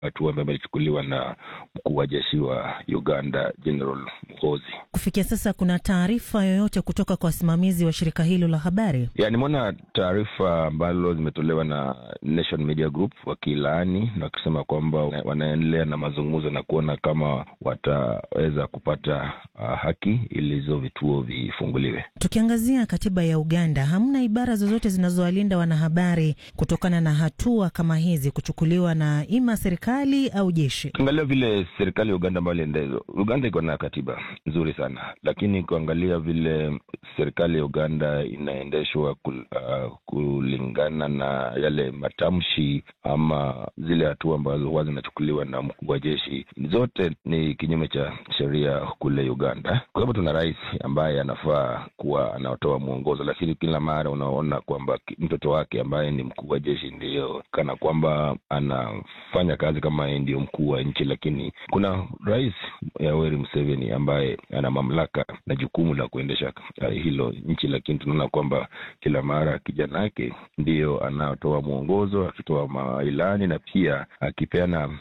hatua ambayo imechukuliwa na mkuu wa jeshi wa Uganda General Muhoozi. Kufikia sasa kuna taarifa yoyote kutoka kwa wasimamizi wa shirika hilo la habari? Ya, nimeona taarifa ambalo zimetolewa na Nation Media Group wakilaani na wakisema kwamba wanaendelea na mazungumzo na kuona kama wataweza kupata uh, haki ili hizo vituo vifunguliwe. Tukiangazia katiba ya Uganda, hamna ibara zozote zinazowalinda wanahabari kutokana na hatua kama hizi kuchukuliwa na ima serikali au jeshi. Ukiangalia vile serikali ya Uganda ambayo iliendezo, Uganda iko na katiba nzuri sana, lakini kuangalia vile serikali ya Uganda inaendeshwa kul, uh, kulingana na yale matamshi ama zile hatua ambazo huwa zinachukuliwa na mkuu wa jeshi, zote ni kinyume cha sheria kule Uganda. Kwa hivyo tuna rais ambaye anafaa kuwa anatoa mwongozo, lakini kila mara unaona kwamba mtoto wake ambaye ni mkuu wa jeshi ndiyo kana kwamba anafanya kazi kama yeye ndiyo mkuu wa nchi, lakini kuna rais Yoweri Museveni ambaye ana mamlaka na jukumu la kuendesha hilo nchi, lakini tunaona kwamba kila mara kijana yake ndiyo anatoa mwongozo, akitoa mailani na pia akipeana